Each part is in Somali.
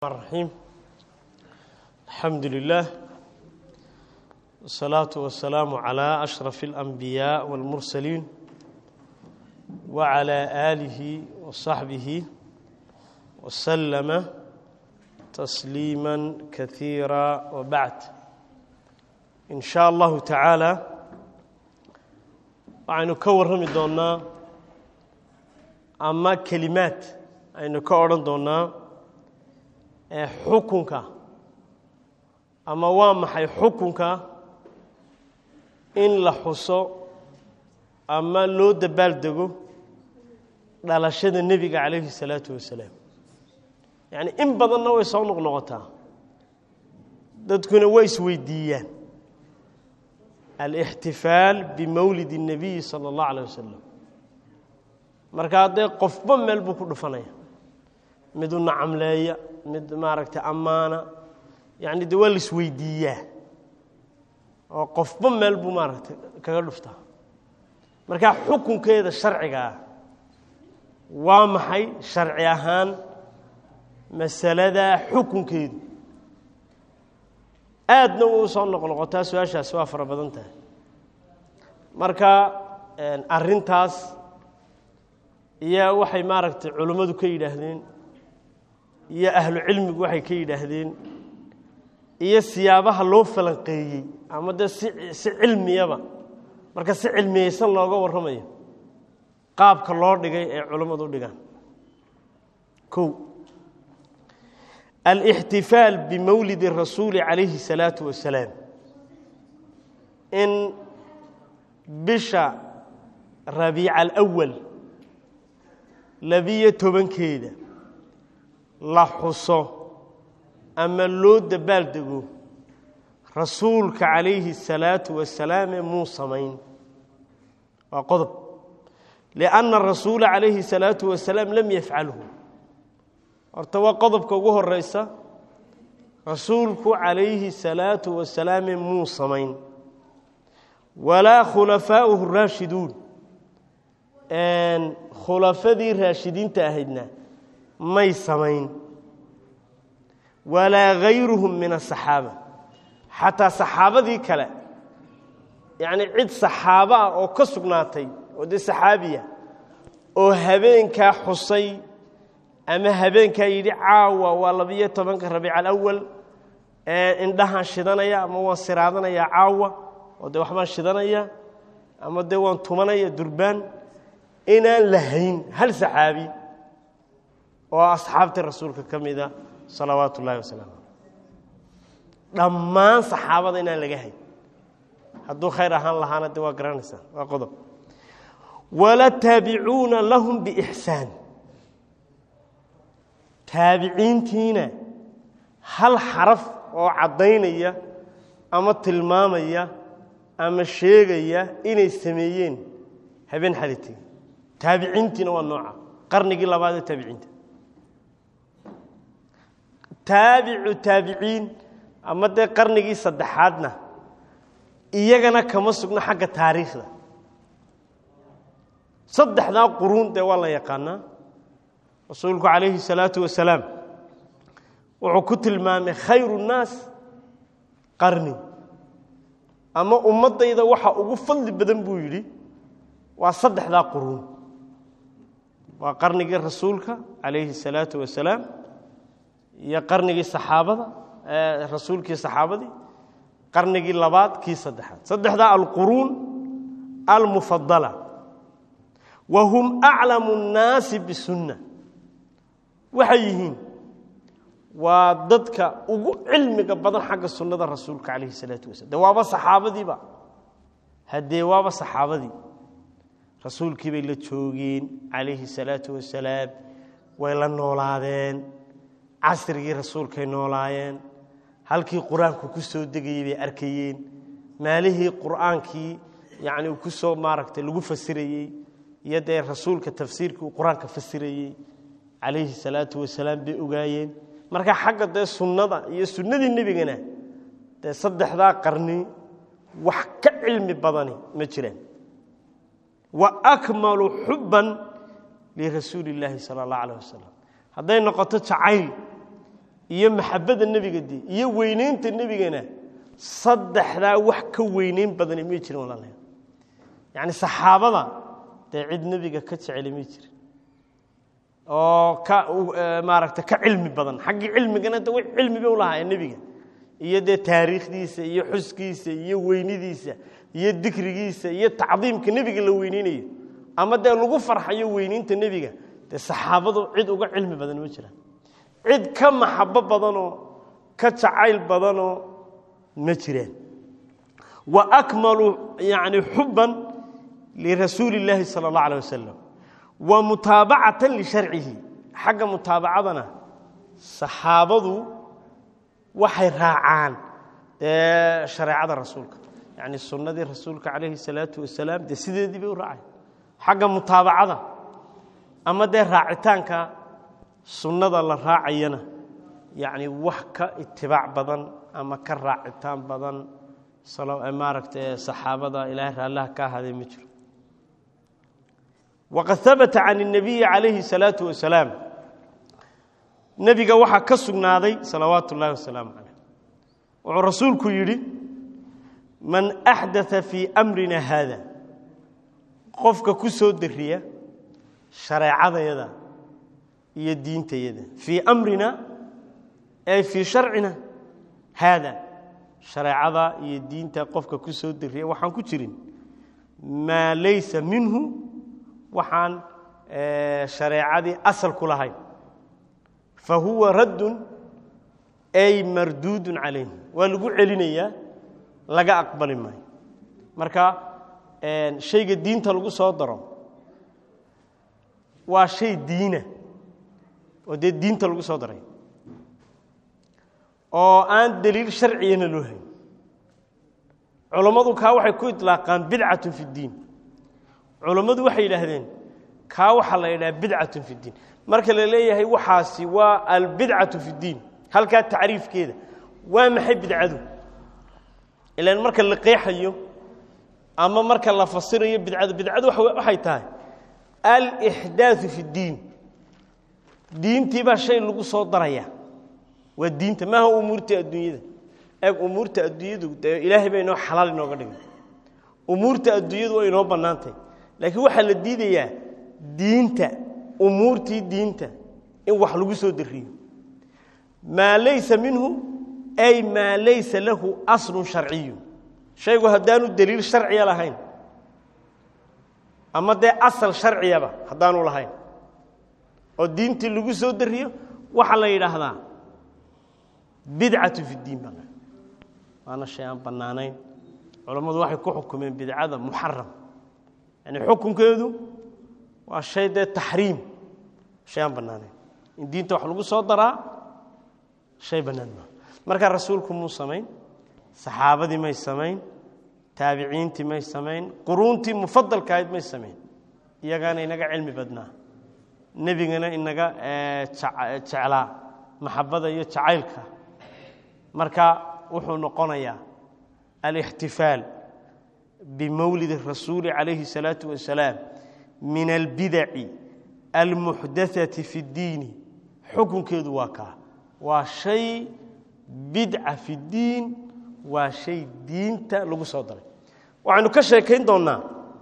الرحيم الحمد لله والصلاة والسلام على أشرف الأنبياء والمرسلين وعلى آله وصحبه وسلم تسليما كثيرا وبعد إن شاء الله تعالى waxaynu ka warrami doonnaa ama kelimaad aynu ka odhan doonnaa ee xukunka ama waa maxay xukunka in la xuso ama loo dabaaldego dhalashada nebiga calayhi الsalaatu wasalaam yacni in badanna way soo noqnoqotaa dadkuna way isweydiiyaan alاxtifaal bimowlid الnabiyi salى اllah alيه wasalam marka haddee qofba meel buu ku dhufanaya midu nacamleeya mid maaragtay ammaana yacni de waa la isweydiiyaa oo qofba meel buu maaragtay kaga dhuftaa marka xukunkeeda sharcigaa waa maxay sharci ahaan masalada xukunkeedu aadna way u soo noqnoqotaa su-aashaasi waa fara badan tahay marka arrintaas iyo waxay maaragtay culummadu ka yidhaahdeen iyo ahlu cilmigu waxay ka yidhaahdeen iyo siyaabaha loo falanqeeyey ama dee si si cilmiyaba marka si cilmiyeysan looga warramayo qaabka loo dhigay ee culummadu u dhigaan kow alاxtifaal bimowlid الrasuuli calayhi الsalaaةu wasalaam in bisha rabiica alأwal labiyo tobankeeda la xuso ama loo dabaaldego rasuulka calayhi الsalaatu wasalaame muu samayn waa qodob lianna rasuula calayhi الsalaatu wasalaam lam yafcalhu horta waa qodobka ugu horeysa rasuulku calayhi الsalaatu wasalaame muu samayn walaa khulafaa'uhu raashiduun khulafadii raashidiinta ahaydna may samayn walaa gayruhum min asaxaaba xataa saxaabadii kale yacni cid saxaabo ah oo ka sugnaatay oo dee saxaabiya oo habeenkaa xusay ama habeenkaa yidhi caawa waa labiyo tobanka rabiic alawal indhahaan shidanaya ama waan siraadanayaa caawa oo dee waxbaan shidanaya ama dee waan tumanaya durbaan inaan lahayn hal saxaabi oo asxaabtii rasuulka ka mida salawaatu ullahi wasalaamu dhammaan saxaabada inaan laga hayn hadduu khayr ahaan lahaana de waa garanaysaa waa qodob wala taabicuuna lahum biixsaan taabiciintiina hal xaraf oo caddaynaya ama tilmaamaya ama sheegaya inay sameeyeen habeen xalitay taabiciintiina waa nooca qarnigii labaad ee taabiciinta taabicu taabiciin ama dee qarnigii saddexaadna iyagana kama sugno xagga taariikhda saddexdaa quruun dee waa la yaqaanaa rasuulku calayhi الsalaatu wasalaam wuxuu ku tilmaamay khayru الnaas qarni ama ummaddayda waxa ugu fadli badan buu yidhi waa saddexdaa quruun waa qarnigii rasuulka calayhi الsalaatu wasalaam iyo qarnigii saxaabada rasuulkii saxaabadii qarnigii labaad kii saddexaad saddexdaa alquruun almufadala wa hum aclamu الnaasi bisunna waxay yihiin waa dadka ugu cilmiga badan xagga sunnada rasuulka calayhi الsalaatu wasalam de waaba saxaabadiiba haddee waaba saxaabadii rasuulkii bay la joogeen calayhi الsalaatu wasalaam way la noolaadeen casrigii rasuulkay noolaayeen halkii qur-aanku ku soo degayey bay arkayeen maalihii qur'aankii yacni uu ku soo maaragtay lagu fasirayey iyo dee rasuulka tafsiirkii uu qur-aanka fasirayey calayhi salaatu wasalaam bay ogaayeen marka xagga dee sunnada iyo sunnadii nebigana dee saddexdaa qarni wax ka cilmi badani ma jiraan wa akmalu xubban lirasuuli illaahi sala allah calah wasalam hadday noqoto jacayl iyo maxabadda nebiga dee iyo weyneynta nebigana saddexdaa wax ka weyneyn badani may jirin walaalayaal yacni saxaabada dee cid nebiga ka jeceli may jirin oo ka maaragta ka cilmi badan xaggii cilmigana de w cilmi bay ulahaayeen nebiga iyo dee taariikhdiisa iyo xuskiisa iyo weynidiisa iyo dikrigiisa iyo tacdiimka nebiga la weyneynayo ama dee lagu farxayo weyneynta nebiga dee saxaabadu cid uga cilmi badan ma jiraan cid ka maxabo badanoo ka jacayl badanoo ma jiraan wa akmalu yani xuban lirasuuli اllaahi salى اllah alيه wasalam wa mutaabacatan lisharcihi xagga mutaabacadana saxaabadu waxay raacaan dee shareecada rasuulka yani sunnadii rasuulka calayhi الsalaatu wasalaam dee sideedii bay u raacay xagga mutaabacada ama dee raacitaanka sunnada la raacayana yacni wax ka itibaac badan ama ka raacitaan badan maaragta saxaabada ilaahay raallaha ka ahaadee ma jiro waqad habata can الnabiyi calayhi الsalaatu wasalaam nebiga waxaa ka sugnaaday salawaatu اllahi wasalaamu calayh wuxuu rasuulku yidhi man axdaa fii amrina haada qofka ku soo dariya shareecadayada iyo diintayada fii amrina ay fii sharcina haada shareecada iyo diinta qofka ku soo dariya waxaan ku jirin maa laysa minhu waxaan shareecadii asal ku lahayn fa huwa raddun ay marduudun calayh waa lagu celinayaa laga aqbali maayo marka shayga diinta lagu soo daro waa shay diina oo dee diinta lagu soo daray oo aan daliil sharciyana loo hayn culammadu kaa waxay ku itlaaqaan bidcatun fi اddiin culammadu waxay yidhaahdeen kaa waxaa la yidhaha bidcatun fi اddiin marka la leeyahay waxaasi waa albidcatu fi اddiin halkaa tacriifkeeda waa maxay bidcadu ilaan marka la qeexayo ama marka la fasirayo bidcadu bidcadu waxay tahay alixdaaثu fi اddiin diintii baa shay lagu soo daraya waa diinta maaha umuurta adduunyada eeg umuurta adduunyadu dee ilaahay baa inoo xalaal inooga dhigay umuurta adduunyadu waa inoo bannaantay laakiin waxaa la diidayaa diinta umuurtii diinta in wax lagu soo dariyo maa laysa minhu ay maa laysa lahu aslun sharciyu shaygu haddaanu daliil sharciya lahayn ama dee asal sharciyaba haddaanu lahayn oo diintii lagu soo dariyo waxaa la yidhaahdaa bidcatu fi اdiin baa waana shay aan bannaanayn culammadu waxay ku xukumeen bidcada muxaram yani xukunkeedu waa shay dee taxriim shay aan bannaanayn in diinta wax lagu soo daraa shay bannaan maa markaa rasuulku muu samayn saxaabadii may samayn taabiciintii may samayn quruuntii mufadalka ahayd may samayn iyagaana inaga cilmi badnaa nebigana inaga jeclaa maxabada iyo jacaylka marka wuxuu noqonayaa alاxtifaal bimowlid الrasuuli calayhi الsalaaةu wasalaam min albidaci almuxdaثaةi fi اddiini xukunkeedu waa kaa waa shay bidca fi اddiin waa shay diinta lagu soo daray waxaynu ka sheekayn doonnaa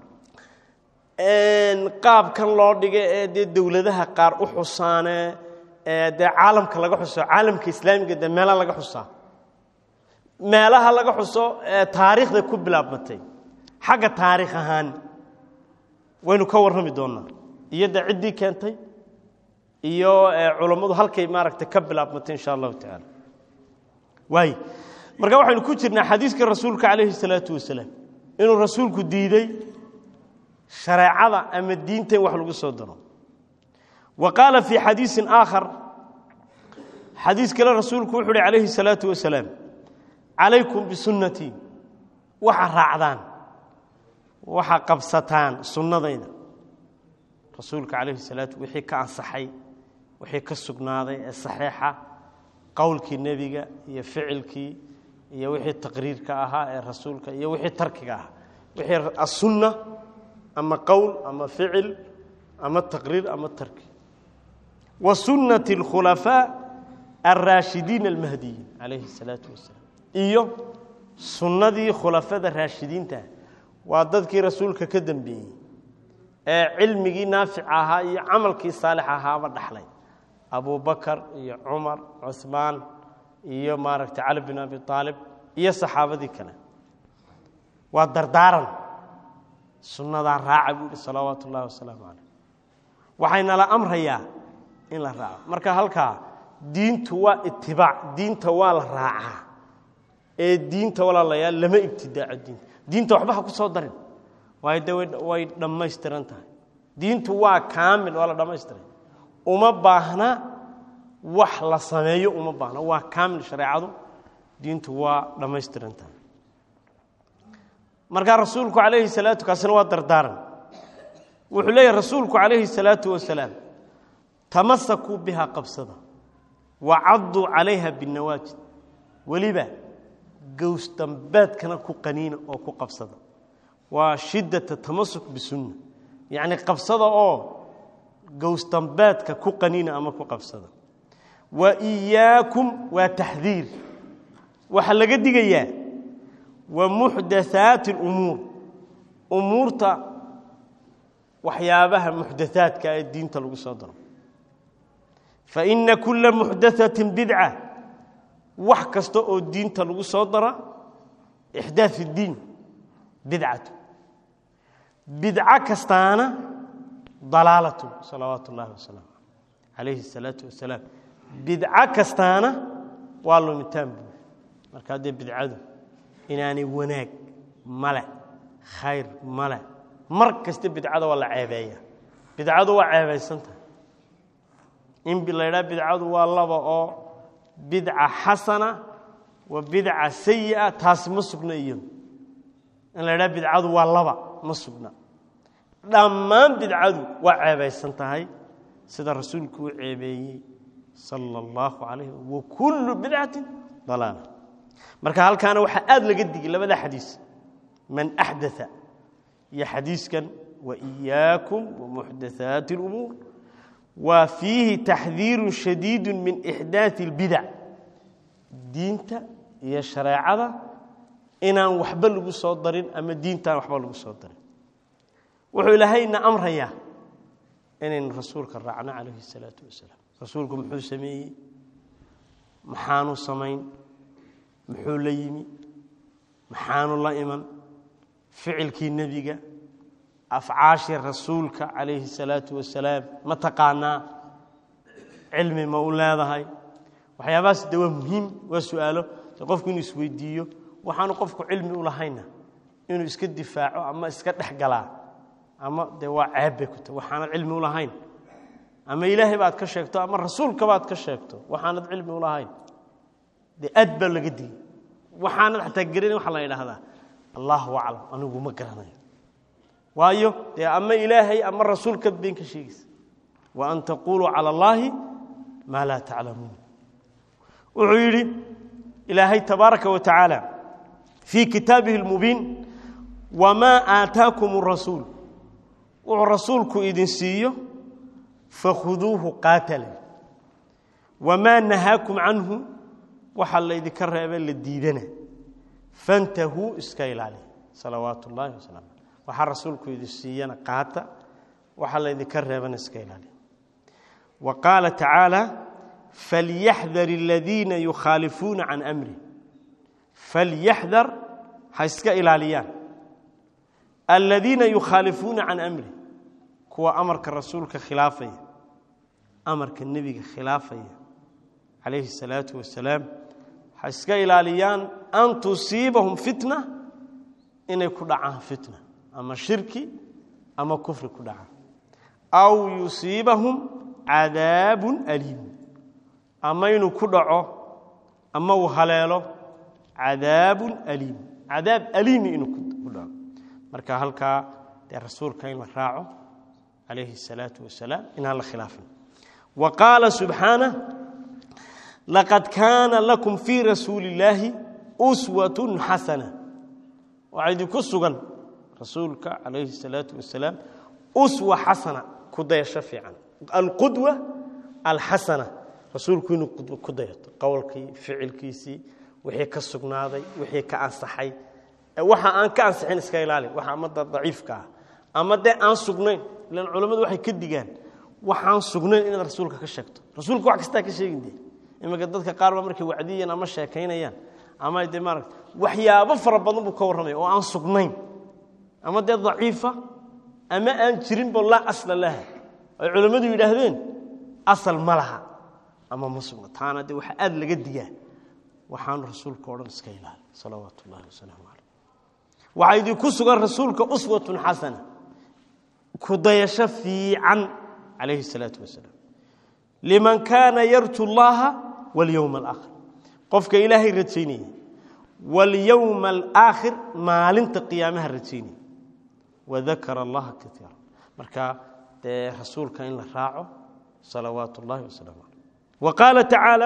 qaabkan loo dhiga ee dee dowladaha qaar u xusaane ee dee caalamka laga xuso caalamka islaamiga dee meela laga xusaa meelaha laga xuso ee taariikhda ku bilaabmatay xagga taariikh ahaan waynu ka warrami doonnaa iyo dee ciddii keentay iyo culammadu halkay maaragtay ka bilaabmatay insha allahu tacaala waay marka waxaynu ku jirnaa xadiiska rasuulka calayhi salaatu wasalaam inuu rasuulku diiday shareecada ama diinta in wax lagu soo daro wa qaala fii xadiisin aakhar xadiis kale rasuulku wuxu uhi calayhi salaatu wasalaam calaykum bisunnatii waxa raacdaan waxa qabsataan sunnadayda rasuulka calayhi salaatu wixii ka ansaxay wixii ka sugnaaday ee saxiixa qowlkii nebiga iyo ficilkii iyo wixii taqriirka ahaa ee rasuulka iyo wixii tarkiga ahaa wixii asunna ama qowl ama ficil ama taqriir ama tarki wa sunnati اlkhulafaa alraashidiin almahdiyiin calayhi الsalaatu wasalaam iyo sunnadii khulafada raashidiinta waa dadkii rasuulka ka dembeeyey ee cilmigii naafic ahaa iyo camalkii saalix ahaaba dhaxlay abubakar iyo cumar cuثmaan iyo maaragtay cali bin abi aalib iyo saxaabadii kale waa dardaaran sunnadaa raaca buu yihi salawaatu ullahi wasalaamu calayh waxaynala amrayaa in la raaco marka halkaa diintu waa itibaac diinta waa la raacaa ee diinta walaalayaal lama ibtidaaco diinta diinta waxba ha ku soo darin waayo de way dhammaystiran tahay diintu waa kaamil waa la dhammaystiray uma baahna wax la sameeyo uma baahna waa kaamil shareecadu diintu waa dhammaystiran tahay markaa rasuulku calayhi salaatu kaasina waa dardaaran wuxuu leeyahy rasuulku calayhi salaatu wasalaam tamasakuu bihaa qabsada wa cadduu calayha binnawaajid weliba gowsdambeedkana ku qaniina oo ku qabsada waa shiddata tamasuk bisunna yacni qabsada oo gowsdambeedka ku qaniina ama ku qabsada wa iyaakum waa taxdiir waxaa laga digayaa wa muxdathaati alumuur umuurta waxyaabaha muxdathaadka ee diinta lagu soo daro fa ina kulla muxdathatin bidca wax kasta oo diinta lagu soo dara ixdaad fi ddiin bidcatu bidco kastaana dalaalatu salawaatu ullahi wasalaamu calayhi الsalaatu wasalaam bidco kastaana waa lumitaan buuri marka haddee bidcadu inaanay wanaag male khayr male mar kasta bidcada waa la ceebeeya bidcadu waa ceebaysan tahay in la ydhaha bidcadu waa laba oo bidca xasana wa bidca sayi'a taasi ma sugna iyadu in la ydhaha bidcadu waa laba ma sugna dhammaan bidcadu waa ceebaysan tahay sida rasuulku u ceebeeyey sala allahu calayh wa kullu bidcatin dalaala marka halkaana waxaa aada laga digay labada xadiis man axdaa iyo xadiiskan wa iyaakum wa muxdathaati اlumuur waa fiihi taxdiiru shadiidu min ixdaai اlbidac diinta iyo shareecada inaan waxba lagu soo darin ama diintaan waxba lagu soo darin wuxuu ilaahayna amrayaa inaynu rasuulka raacno calayhi الsalaatu wasalaam rasuulku muxuu sameeyey maxaanu samayn muxuu la yimi maxaanu la iman ficilkii nebiga afcaashii rasuulka calayhi الsalaatu wasalaam ma taqaanaa cilmi ma u leedahay waxyaabahaas de waa muhiim waa su-aalo de qofku inuu isweydiiyo waxaanu qofku cilmi u lahayna inuu iska difaaco ama iska dhex galaa ama de waa ceeb bay ku tahy waxaanad cilmi u lahayn ama ilaahay baad ka sheegto ama rasuulka baad ka sheegto waxaanad cilmi u lahayn dee aad baa laga digay waxaanad xataa gerayn waxaa la yidhaahdaa allahu aclam anigu ma garanayo waayo dee ama ilaahay ama rasuulka been ka sheegaysa wa an taquluu cala allaahi maa laa taclamuun wuxuu yidhi ilaahay tabaaraka wa tacaala fii kitaabihi اlmubiin wamaa aataakum rasuul wuxuu rasuulku idin siiyo fakhuduuhu qaatala wamaa nahaakum canhu waxaa laydinka reebe la diidana fantahuu iska ilaaliya salawaatu ullaahi wasalam waxaa rasuulku idin siiyana qaata waxaa laydinka reebana iska ilaaliya wa qaala tacaala falyaxdar aladiina yukhaalifuuna can amri falyaxdar ha iska ilaaliyaan aladiina yukhaalifuuna can amri kuwa amarka rasuulka khilaafaya amarka nebiga khilaafaya calayhi الsalaatu wasalaam ha iska ilaaliyaan an tusiibahum fitna inay ku dhacaan fitna ama shirki ama kufri ku dhacaan aw yusiibahum cadaabun aliim ama inuu ku dhaco ama uu haleelo cadaabun aliim cadaab aliimi inuu ku dhaco marka halkaa dee rasuulka in la raaco calayhi الsalaatu wasalaam inaan la khilaafin wa qaala subxaanah laqad kaana lakum fii rasuuli illaahi uswatun xasana waxaa idinku sugan rasuulka calayhi الsalaatu wasalaam uswa xasana ku dayasho fiican alqudwa alxasana rasuulku inuu ku dayato qowlkii ficilkiisii wixii ka sugnaaday wixii ka ansaxay waxa aan ka ansixin iska ilaali waxa ama daciifka ah ama dee aan sugnayn ilan culammadu waxay ka digaan waxaan sugnayn inaad rasuulka ka sheegto rasuulka wax kastaa ka sheegin dee iminka dadka qaar ba markay wacdiyayaan ama sheekaynayaan ama dee maarata waxyaabo fara badan buu ka warramaya oo aan sugnayn ama dee daciifa ama aan jirinbo laa asla laha ay culammadu yidhaahdeen asal ma laha ama ma sugna taana dee waxaa aada laga digaa waxaanu rasuulka o dhan iska ilaali salawaatu ullahi wasalaamu caleyh waxaa idinku sugan rasuulka uswatun xasana ku dayasho fiican calayhi salaatu wasalaam liman kaana yarju llaha walyowma alaakhir qofka ilaahay rajaynaya walyowma alaakhir maalinta qiyaamaha rajaynaya wadakara allaha kaiira marka dee rasuulka in la raaco salawaatu ullahi wasalaamu caleyh wa qaala tacaala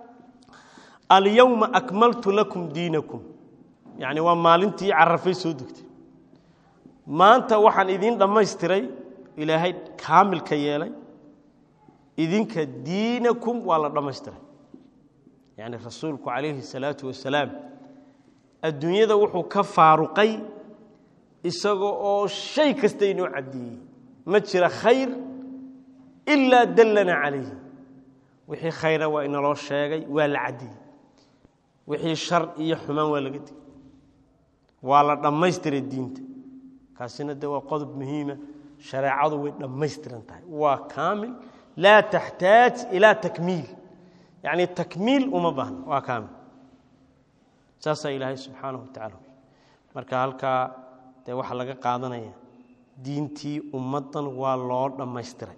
alyowma akmaltu lakum diinakum yacni waa maalintii carafay soo degtay maanta waxaan idiin dhammaystiray ilaahay kaamilka yeelay idinka diinakum waa la dhammaystiray yacni rasuulku calayhi salaatu wasalaam adduunyada wuxuu ka faaruqay isaga oo shay kasta inoo caddeeyey ma jira khayr ilaa dallana calayhi wixii khayra waa inaloo sheegay waa la caddeeyey wixii shar iyo xumaan waa laga digay waa la dhammaystiray diinta kaasina de waa qodob muhiima shareecadu way dhammaystiran tahay waa kaamil laa taxtaaj ilaa takmiil yacni takmiil uma baahna waa kaamil saasaa ilaahay subxaanahu wa tacala marka halkaa dee waxaa laga qaadanaya diintii ummaddan waa loo dhammaystiray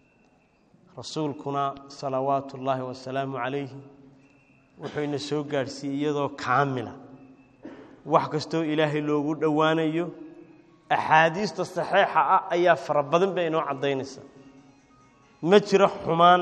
rasuulkuna salawaatu ullaahi wasalaamu calayhi wuxuu ina soo gaadhsiiyey iyadoo kaamila wax kastoo ilaahay loogu dhowaanayo axaadiista saxiixa ah ayaa fara badan bay inoo caddaynaysa ma jiro xumaan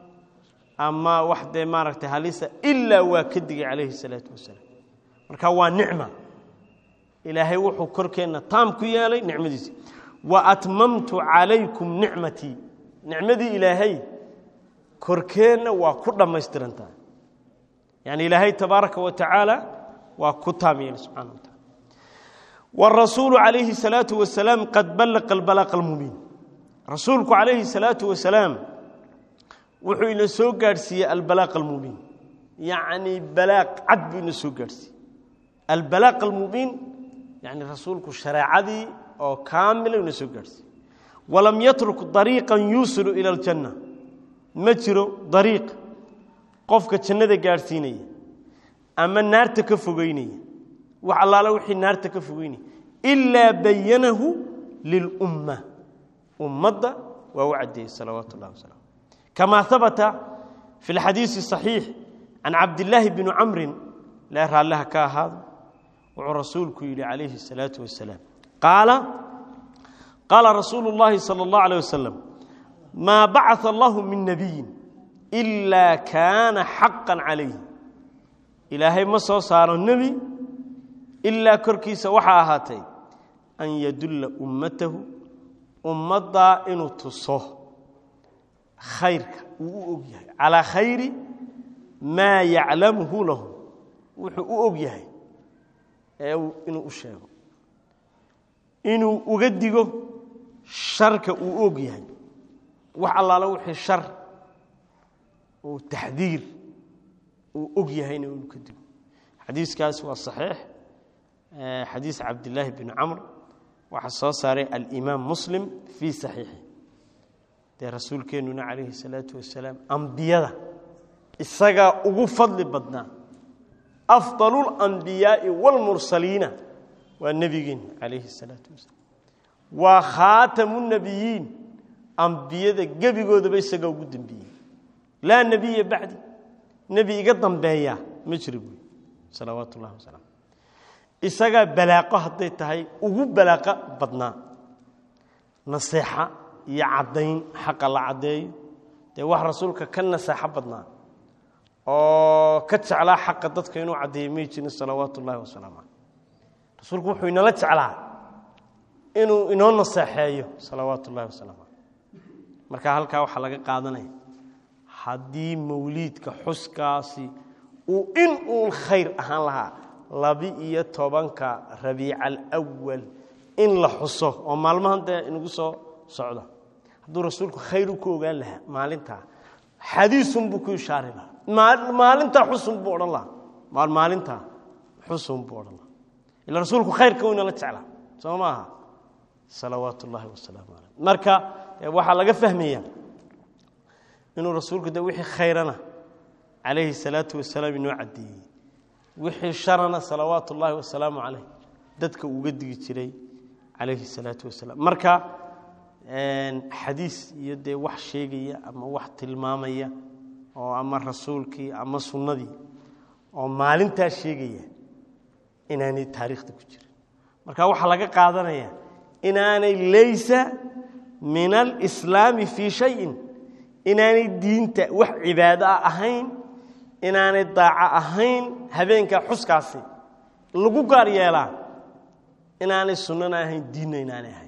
ama wax dee maaragtay halisa ilaa waa ka digay calayhi salaatu wasalaam marka waa nicma ilaahay wuxuu korkeenna taam ku yeelay nicmadiisi wa atmamtu calaykum nicmatii nicmadii ilaahay korkeenna waa ku dhammaystirantaha yani ilaahay tabaaraka wa tacaala waa ku taam yeelay subxana wa tacala wاrasuulu calayhi الsalaaةu wasalaam qad ballaqa اlbalaaqa اlmubiin rasuulku calayhi الsalaatu wasalaam wuxuu ina soo gaadhsiiyey albalaaq almubiin yacni balaaq cad buu ina soo gaadhsiiyey albalaaq almubiin yani rasuulku shareecadii oo kaamila ina soo gaadhsiiyey walam yatruk dariiqan yuusilu ila aljanna ma jiro dariiq qofka jannada gaadhsiinaya ama naarta ka fogeynaya wax allaala wixii naarta ka fogeynaya ilaa bayanahu lilumma ummadda waa u caddeeyey salawaatu ullahi wasalam kama habata fi اlxadiisi صaxiix can cabdillaahi bni camrin lee raalliha ka ahaado wuxuu rasuulku yidhi calayhi الsalaaةu wasalaam qaala qaala rasuulu اllahi salى اllah alيه wasalam maa bacث allahu min nabiyin ilaa kaana xaqa calayh ilaahay ma soo saaro nebi ilaa korkiisa waxaa ahaatay an yadulla ummatahu ummaddaa inuu tuso khayrka uu u og yahay calaa khayri maa yaclamuhu lahu wuxuu u og yahay ee inuu u sheego inuu uga digo sharka uu og yahay wax allaala wixii shar uu taxdiir uu og yahayna inuu ka digo xadiiskaas waa saxiix xadiis cabdillaahi bni camr waxaa soo saaray alimaam muslim fii saxiixi dee rasuulkeennuna calayhi salaatu wasalaam ambiyada isagaa ugu fadli badnaa afdalu اlambiyaai wاlmursaliina waa nebigeenna calayhi salaatu wasalaam waa khaatamu nebiyiin ambiyada gebigoodaba isagaa ugu dembeeyey laa nebiya bacdi nebi iga dambeeya ma jiro buy salawaatu ullahi wasalam isagaa balaaqo hadday tahay ugu balaaqo badnaa naseexa iyo caddayn xaqa la caddeeyo dee wax rasuulka ka naseexo badnaa oo ka jeclaa xaqa dadka inuu caddeeyo may jirin salawaatu ullahi wasalaamu caleyh rasuulku wuxuu inala jeclaa inuu inoo naseexeeyo salawaatu ullahi wasalaamu caleyh marka halkaa waxaa laga qaadanaya haddii mawliidka xuskaasi uu in uun khayr ahaan lahaa labi-iyo tobanka rabiica alawal in la xuso oo maalmahan dee inagu soo socda hadduu rasuulku khayr u ku ogaan lahaa maalintaa xadiisun buu ku ishaari lahaa maalintaa xusun buu odhan lahaa maalintaa xusun buu odhan lahaa ila rasuulku khayrka u inala jeclaa soo maaha salawaat ullaahi wasalaamu caleyh marka waxaa laga fahmaya inuu rasuulku de wixii khayrana calayhi salaatu wasalaam inoo caddeeyey wixii sharana salawaat ullaahi wasalaamu caleyh dadka uga digi jiray calayhi salaatu wasalaam marka xadiis iyo dee wax sheegaya ama wax tilmaamaya oo ama rasuulkii ama sunnadii oo maalintaa sheegaya inaanay taariikhda ku jirin marka waxaa laga qaadanaya inaanay laysa min alislaami fii shayin inaanay diinta wax cibaado ah ahayn inaanay daaco ahayn habeenka xuskaasi lagu gaar yeelaa inaanay sunnana ahayn diinna inaanay ahayn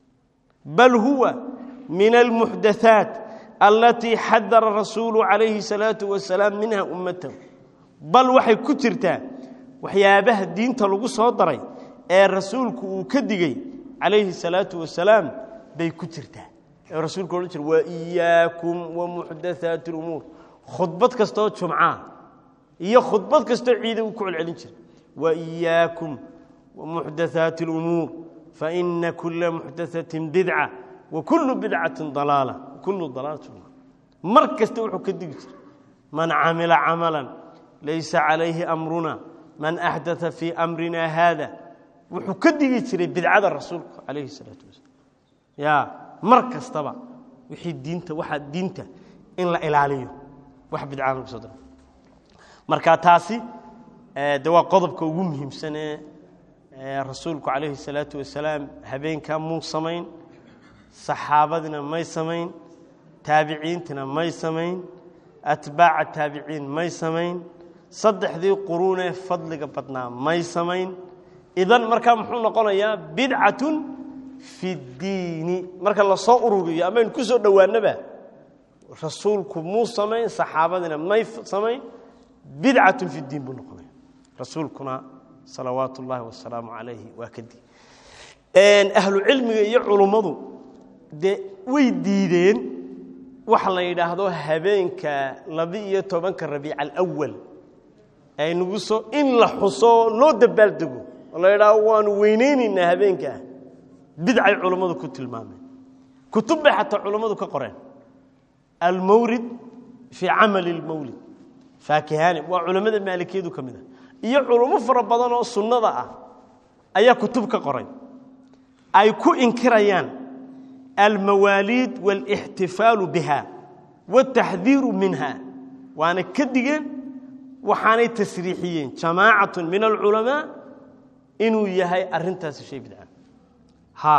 bal huwa min almuxdathaat alatii xadara rasuulu calayhi salaatu wasalaam minha ummatahu bal waxay ku jirtaa waxyaabaha diinta lagu soo daray ee rasuulku uu ka digey calayhi salaatu wasalaam bay ku jirtaa ee rasuulku odhan jira wa iyaakum wa muxdathaati lumuur khudbad kastoo jumcaa iyo khudbad kastoo ciida uu ku celcelin jira wa iyaakum wa muxdathaati lumuur faina kula muxdathatin bidca wa kullu bidcatin dalaala kullu dalaalatu mar kasta wuxuu ka digi jira man camila camalan laysa calayhi amruna man axdaa fii amrina haada wuxuu ka digi jiray bidcada rasuulka calayhi salaatu wasalaam ya mar kastaba wixii diinta waxaa diinta in la ilaaliyo wax bidcaan lagu soo daro marka taasi de waa qodobka ugu muhiimsanee rasuulku calayhi salaatu wasalaam habeenkaa muu samayn saxaabadina may samayn taabiciintina may samayn atbaaca taabiciin may samayn saddexdii quruunee fadliga badnaa may samayn idan markaa muxuu noqonayaa bidcatun fi ddiini marka lasoo ururiyo amaynu ku soo dhowaanaba rasuulku muu samayn saxaabadina may samayn bidcatun fi ddiin buu noqonaya rasuulkuna salawaat ullaahi wasalaamu calayhi waa kadib ahlu cilmiga iyo culummadu dee way diideen waxa la yidhaahdo habeenka laba-iyo tobanka rabiic alawal aynugu soo in la xuso loo dabaaldego oo la yidhaahdo waanu weyneynaynaa habeenkaa bidcay culummadu ku tilmaameen kutub bay xataa culummadu ka qoreen almawrid fii camali lmawlid faakihani waa culammada maalikiyadu ka mid ah iyo culummo fara badan oo sunnada ah ayaa kutub ka qoray ay ku inkirayaan almawaaliid wاlاxtifaalu biha wاtaxdiiru minha waana ka digeen waxaanay tasriixiyeen jamaacaة min alculamaa inuu yahay arintaasi shay bidca ha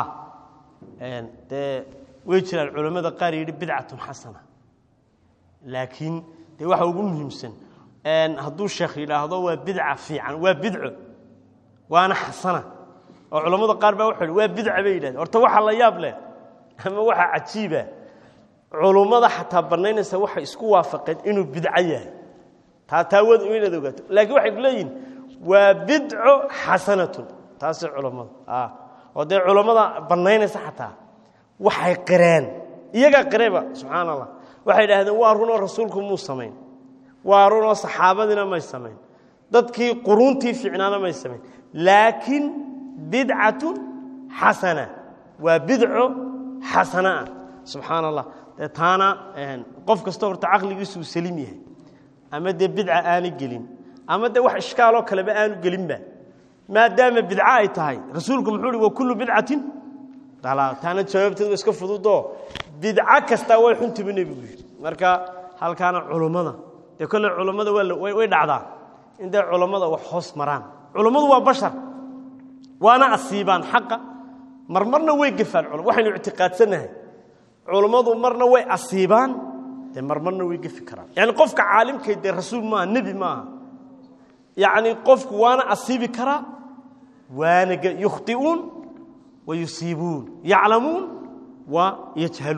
dee way jiraan culammada qaar yidhi bidcaة xasana laakiin dee waxa ugu muhiimsan hadduu sheekh yidhaahdo waa bidca fiican waa bidco waana xasana oo culammada qaar baa wuxuu waa bidca bay yidhahdeen horta waxa la yaab leh ama waxa cajiiba culummada xataa bannaynaysa waxay isku waafaqeen inuu bidco yahay taa taawad inaad ogaato laakiin waxay ku leeyihin waa bidco xasanatun taasi culammada oo dee culammada bannaynaysa xataa waxay qireen iyagaa qireeba subxaan allah waxay idhahdeen waa runoo rasuulku muu samayn waa runoo saxaabadiina may samayn dadkii quruuntii fiicnaana may samayn laakiin bidcatun xasana waa bidco xasana ah subxaan allah dee taana qof kasta horta caqligiisuu saliim yahay ama dee bidca aana gelin ama dee wax ishkaaloo kaleba aanu gelinba maadaama bidco ay tahay rasuulku muxuu hi wa kullu bidcatin dalaal taana jawaabteedu iska fududoo bidco kastaa way xuntibu nebigu yidhi marka halkaana culummada dee kolle culummada waa way dhacdaa in dee culummada wax hoos maraan culummadu waa bashar waana asiibaan xaqa marmarna way gefaan waxaynu ictiqaadsannahay culummadu marna way asiibaan dee marmarna way gefi karaan yani qofka caalimkay dee rasuul maaha nebi maaha yacni qofku waana asiibi karaa waana yukhti'uun wa yusiibuun yaclamuun wa yajhaluun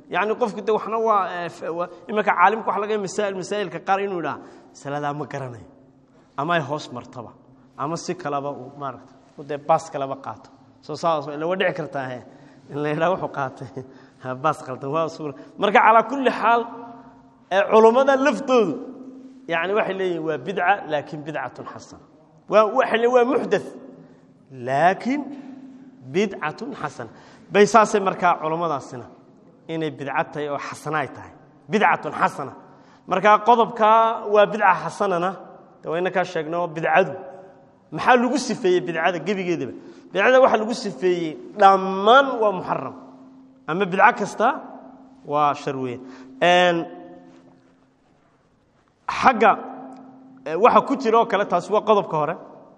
yacni qofku de waxna waa iminka caalimka waxa laga masaa'il masaa'ilka qaar inuu idhaha masaladaa ma garanayo ama ay hoos martaba ama si kaleba uu maaragta dee baas kaleba qaato soo saas ila waa dhici kartaa he in la yidhaha wuxuu qaatay baas qaldan waa suura marka calaa kulli xaal culummada laftoodu yani waxay leeyihin waa bidca laakin bidcatun xasana waa waxay waa muxdath laakiin bidcatun xasana bay saasay markaa culummadaasina inay bidca tahay oo xasana ay tahay bidcatun xasana markaa qodobkaa waa bidca xasanana de wayna kaa sheegno bidcadu maxaa lagu sifeeyey bidcada gebigeedaba bidcada waxaa lagu sifeeyey dhammaan waa muxaram ama bidco kasta waa shar weeye xagga waxa ku jira oo kale taasi waa qodobka hore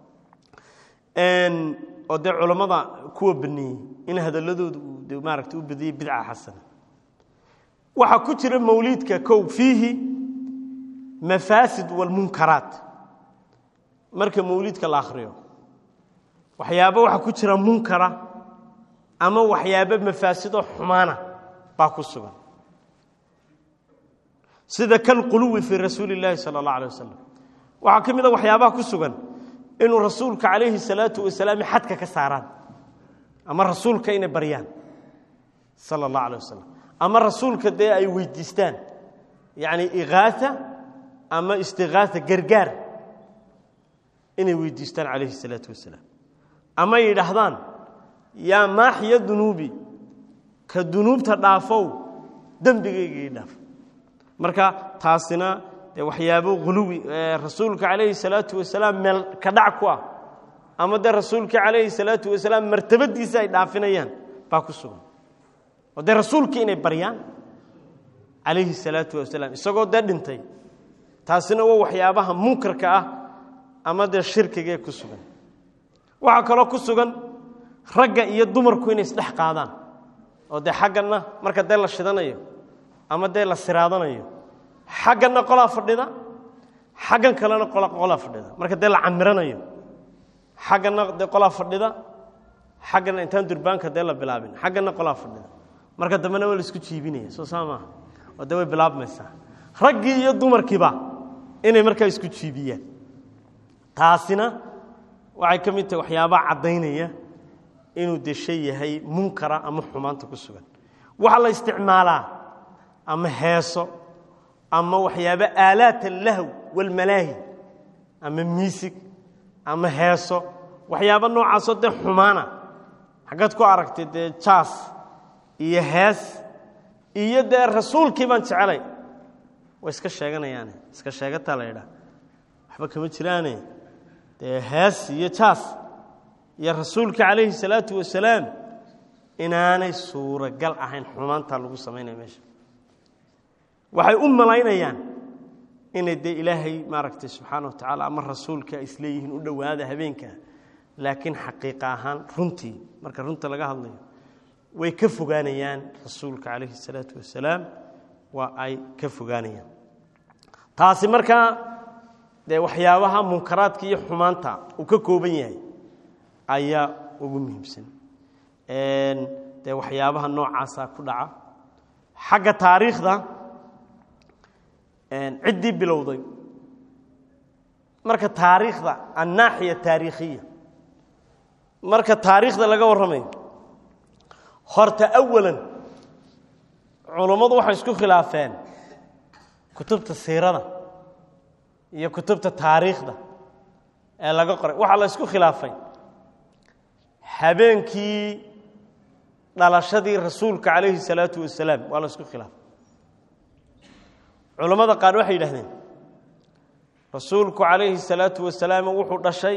oo dee culammada kuwa baneeyey in hadaladooda uu de maaragta u badiyey bidca xasana waxaa ku jira mawliidka kow fiihi mafaasid walmunkaraat marka mawliidka la akhriyo waxyaabo waxaa ku jira munkara ama waxyaabo mafaasidoo xumaana baa ku sugan sida kalquluwi fii rasuuli اllaahi salى اllah alيه wasalam waxaa ka mid a waxyaabaha ku sugan inuu rasuulka calayhi الsalaatu wasalaam xadka ka saaraan ama rasuulka inay baryaan salى اllah alيه wasalam ama rasuulka dee ay weydiistaan yani igaaa ama istigaaa gargaar inay weydiistaan calayhi الsalaatu wasalaam ama yidhaahdaan yaa maaxiya dunuubi ka dunuubta dhaafow dembigayga ii dhaaf marka taasina dee waxyaabo huluwi rasuulka calayhi salaatu wasalaam meel ka dhac ku ah ama dee rasuulka calayhi salaatu wasalaam martabadiisa ay dhaafinayaan baa ku sugan oo dee rasuulkii inay baryaan calayhi salaatu wasalaam isagoo dee dhintay taasina waa waxyaabaha munkarka ah ama dee shirkigaee ku sugan waxaa kaloo ku sugan ragga iyo dumarku inay isdhex qaadaan oo dee xagganna marka dee la shidanayo ama dee la siraadanayo xagganna qolaa fadhida xaggan kalena qolaa fadhida marka dee la camiranayo xagganna dee qolaa fadhida xagganna intaan durbaanka dee la bilaabin xagganna qolaa fadhida marka dambena waa la isku jiibinaya soo saa maaha oo dee way bilaabmaysaa raggii iyo dumarkiiba inay markaa isku jiibiyaan taasina waxay ka mid tahay waxyaabaha caddaynaya inuu de shay yahay munkara ama xumaanta ku sugan waxaa la isticmaalaa ama heeso ama waxyaaba aalaat allahw walmalaahi ama miisig ama heeso waxyaaba noocaasoo dee xumaana xaggaad ku aragtay dee jaas iyo hees iyo dee rasuulkii baan jecelay way iska sheeganayaane iska sheegataa la yidhaha waxba kama jiraane dee hees iyo jaas iyo rasuulka calayhi salaatu wasalaam inaanay suuragal ahayn xumaantaa lagu samaynaya meesha waxay u malaynayaan inay dee ilaahay maaragtay subxaana wa tacaala ama rasuulka isleeyihiin u dhowaada habeenka laakiin xaqiiqa ahaan runtii marka runta laga hadlayo way ka fogaanayaan rasuulka calayhi salaatu wasalaam waa ay ka fogaanayaan taasi markaa dee waxyaabaha munkaraadka iyo xumaanta uu ka kooban yahay ayaa ugu muhiimsan dee waxyaabaha noocaasa ku dhaca xagga taariikhda ciddii bilowday marka taariikhda annaaxiya taariikhiya marka taariikhda laga warramayo horta awalan culummadu waxay isku khilaafeen kutubta siirada iyo kutubta taariikhda ee laga qoray waxaa la isku khilaafay habeenkii dhalashadii rasuulka calayhi salaatu wasalaam waa la isku khilaafay culammada qaar waxay yidhahdeen rasuulku calayhi salaatu wasalaam wuxuu dhashay